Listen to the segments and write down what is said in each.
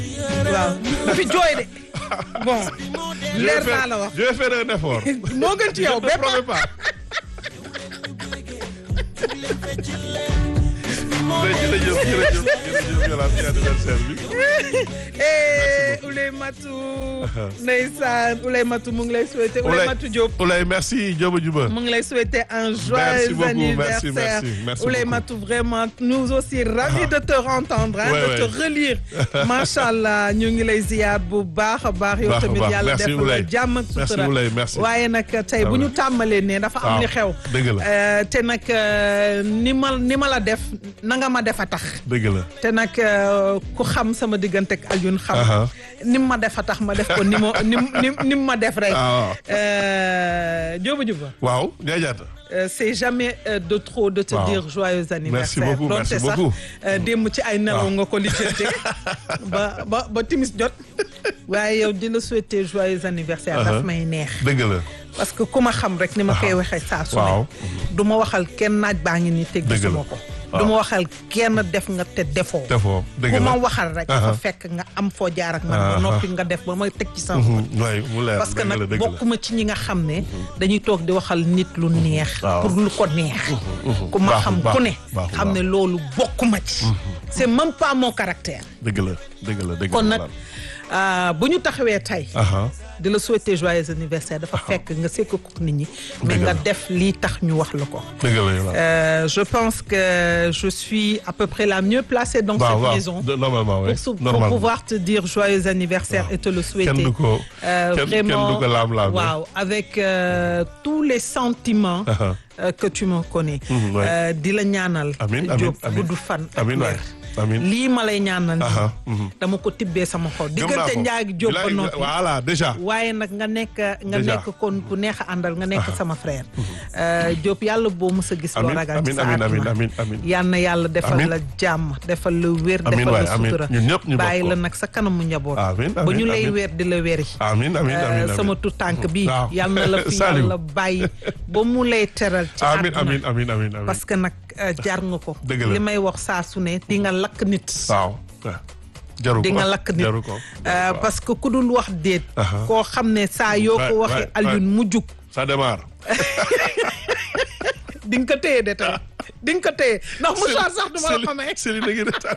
waaw bu fi jooy de bon leer naa la wax je vais faire un effort. moo gën ci yow ne bépp promets pas. mais jërëjëf jërëjëf jërëjëf Yolande ci anniversaire bi. eh Ouley Matou ndeysaan Ouley Matou mu ngi lay souhaiter Ouley Matou Diop Ouley merci Diop Diouba. mu ngi lay souhaiter un Merci joyeux beaucoup, anniversaire merci, merci, merci Ouley beaucoup. Matou vraiment nous aussi ravis de te entendre hein, Ouais, de ouais. te relire macha allah ñu ngi lay ziar bu baax a baax yow Baax a tamit baax. yàlla Merci, def la Ouley. jàmm ak Merci, sutura Ouley, merci. waaye nag tey bu ñu tàmbalee ne dafa am waaw li xew dëgg la. Euh, te nag euh, ni ma ni ma la def na nga ma def a tax dëgg la. te nag euh, ku xam sama diggante ak Alioune xam Aha. ni ma def a tax ma def ko ni ma ni ni ni ma def rek Ah, waaw. Euh, Diop Diouba waaw Ndiaye Diatta. Euh, c'est jamais euh, de trop de te Waaw. dire joyeux anniversaire beaucoup, Donte merci sax, beaucoup. euh, démb ci ay nelaw Waaw. nga ko lijjanti ba ba ba timis jot waaye yow di la souhaiter joyeux anniversaire Uh-huh. daf may neex dëgg la. parce que ku ma xam rek ni ma koy waxee saa su Waaw. ne du ma waxal kenn naaj baa ngi nii te Dëgg la. gisuma ko du ma waxal kenn def nga te defoo defoo dëgg ku la. ma waxal rek dafa Aha. fekk nga am foo jaar ak man ba Aha. noppi nga def ba may teg ci sama bët. Mhm, waay mu leer parce que dëgg la nag dëgg la. bokkuma ci ñi nga xam ne dañuy toog di waxal nit lu neex waaw. pour lu ko neex ku ma Baaxul, xam ku baaxul, ne baaxul, xam ne loolu bokkuma ci c'est même pas mon caractère dëgg la dëgg la dëgg kon la. nag ah, bu ñu taxawee tey Aha. di la souhaiter joyeux anniversaire dafa fekk nga sekk ko nit ñi mais Dëgg nga la. def lii tax ñu wax la ko dëgg la Yolande. Euh, je pense que je suis à peu près la mieux placée dans waaw cette waaw maison de- normalement oui. pour, sou- pour normalement. pouvoir te dire joyeux anniversaire et te le souhaiter. kenn du ko Euh, kenn kenn vraiment, du ko laam-laam. waaw, avec euh, tous les sentiments Aha. euh, que tu me connais. Mhm, ouais. Euh, di la ñaanal. Amiin, amiin, Diop amiin. gudd fan ak Amiin waay. wér. Amiin. lii ma lay ñaanal. nii, Aha, mhm. dama ko tibbee sama xol. Gëm naa diggante ko. Ndiaye Diop ba Bilaay, noppi. voilà déjà. waaye nag nga nekk nga Déjà. nekk kon ku neex a àndal nga nekk sama frère. Euh, Diop yàlla boo mës a gis. loo Amiin, ragal ci amiin, sa amiin, àdduna. amiin, amiin. yal na yàlla defal Amiin. la jàmm defal la wér. Amiin defal waay, la amiin. sutura. Ñun ñëpp ñu bokk bàyyi ko. la nag sa kanamu njaboot. Amiin, ba amiin, ñu lay amiin. weer di la weri. amiin amiin Euh, amiin amiin. sama tu tànk bi waaw. yal na la fi Saliou. yàlla bàyyi ba mu lay teral ci amiin àdduna. amiin amiin amiin amiin. parce que nag euh, jar nga ko. Dëgg la. li may wax saa su ne di nga lakk nit. waaw. waaw. jaru ko di nga lakk nit jaru ko. Euh, parce que ku dul wax déet. Aha. koo xam ne saa yoo Ouais, ko waxee ouais, Alioune mu jug. ça démarre. di nga ko téye de tey di nga ko téye ndax mouchoir sax du ma la ko may Céline a ngi retaan.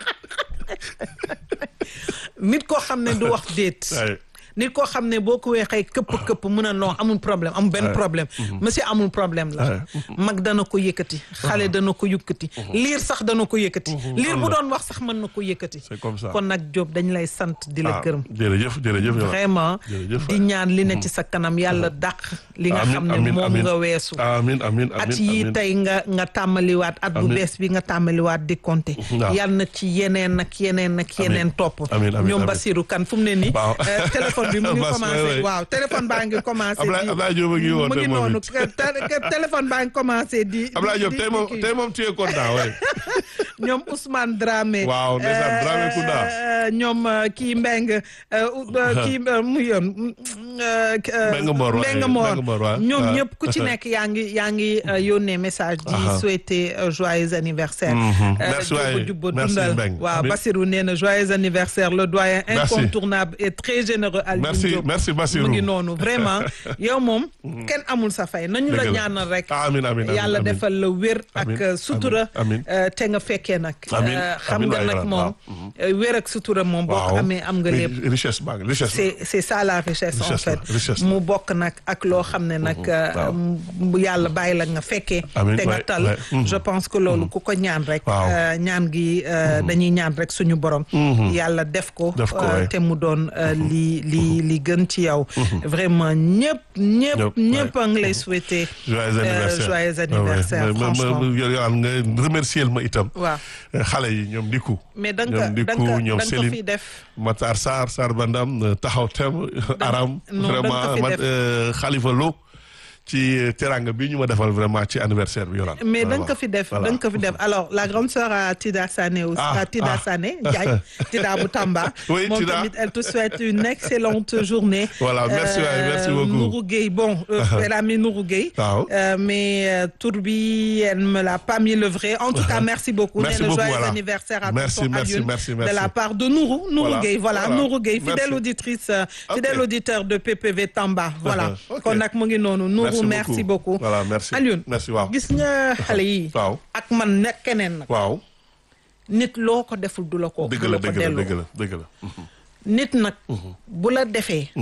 nit koo xam ne du wax déet Ay. nit koo xam ne boo ko weexee këpp këpp mun a non amul problème amul benn problème monsieur amul problème la mag dana ko yëkkati xale dana ko yëkkati liir sax dana ko yëkkati liir bu doon wax sax mën na ko yëkkati C'est comme ça. kon nag Diop dañ lay sant di la Ah, gërëm jërëjëf jërëjëf Yolande. vraiment Jërëjëf di ñaan li ne ci sa kanam yàlla dàq li nga Amiin, xam ne amiin, moom amiin. nga weesu amiin amiin amiin at yi amiin. tey nga nga tàmmaliwaat at bu Amiin. bees bi nga tàmmaliwaat di compter Waaw. yal na ci yeneen ak yeneen ak yeneen topp Amiin, amiin, ñoom amiin. Basirou kan fu mu ne nii Waaw. euh, téléphone bi mu ngi Bas, commencé ouais, ouais. waaw téléphone baa ngi commencé Ablaye di Ablaye Diop a ngi woote mu ngi moom noonu it. que- que- que téléphone baa ngi commencé di Ablaye Diop di- tey di moom kii. tey moom tu es content waay. ñoom Ousmane Dramé. Waaw, ndeysaan, Dramé Kounda. euh, ñoom euh, kii Mbeng euh, euh, kii euh, mu yoon. euh, euh, Mbengue Mbor, waaye, Mbengue Mbor. Mbengue Mbor, waaw. ñoom waaw. ñëpp ku ci nekk yaa ngi yaa ngi euh, yónnee message di Aha. souhaiter euh, joyeux anniversaire. Mhm. Euh, Merci, Jubba waay. Jubba Merci, dundal. Mbengue. waaw Amiin. Bassirou nee na joyeux anniversaire le doyen Merci. incontournable et très généreux Alioune Merci, Diop. merci, Bassirou. mu ngi noonu vraiment yow moom kenn amul sa fay nañu la Dëgg la. ñaanal rek. Amiin, amiin, amiin, yàlla amiin. defal la wér ak Amiin, euh, sutura. amiin, amiin. Euh, te nga fekkee nag. Amiin, Euh, xam amiin nga waay nag Yolande, moom euh, wér ak sutura moom boo ko waaw amee am nga lépp. Ri- richesse baa ngi richesse. c'est c'est ça la richesse, en Richesse fait la, richesse la. mu bokk nag ak loo xam ne nag euh, waaw. mu yàlla bàyyi la nga fekkee Amiin, te nga ouais, tal ouais, mhm. je pense que loolu ku ko ñaan rek Waaw. euh, ñaan gi euh, dañuy ñaan rek suñu borom yàlla def ko Def ko, euh, ouais. te mu doon euh, li li li gën ci yow vraiment ñëpp ñëpp Ñëpp, ñëpp a ngi lay souhaiter joyeux euh, anniversaire joyeux Ah ouais. anniversaire Ma- ma- franchement ma- Yolande nga remercier ma itam. waaw xale yi ñoom Diku. mais da nga ñoom ko da Diku nga ko ñoom da nga ko Céline. fi def Matar Sarr Sarr Bandam taxaw tem Aram non, da nga ko vraiment fi man def. euh, Khalifa Lo ci teranga bi ñu ma defal vraiment ci anniversaire bi Yolande. mais da nga ko fi def da nga ko fi def alors la grande sœur à Tida Sané aussi Ah, à Tida ah. Sané Ndiaye Tida bu Tamba Oui, moom Tida. tamit elle te souhaite une excellente journée Voilà, merci waay, merci beaucoup. Nourou Gueye bon euh, elle a mis Nourou Gueye Waaw. Euh, mais euh, tour bi elle me l'a pas mis le vrai en tout cas merci beaucoup Merci nee na beaucoup, joyeux voilà. anniversaire à Merci, tonton merci, Alioune merci, de merci. la part de Nourou Nourou Voilà, Gueye voilà voilà. Nourou Gueye fidèle Merci. auditrice euh, Ok. fidèle auditeur de PPV Tamba voilà ok. kon nag mu ngi noonu Nourou merci beaucoup voilà merci Alioune merci waaw gis nga xale yi waaw ak man nekk keneen nag waaw nit loo ko deful du la ko dëgg du la la ko dëgg la delloo dëgg la dëgg la nit nag bu la defee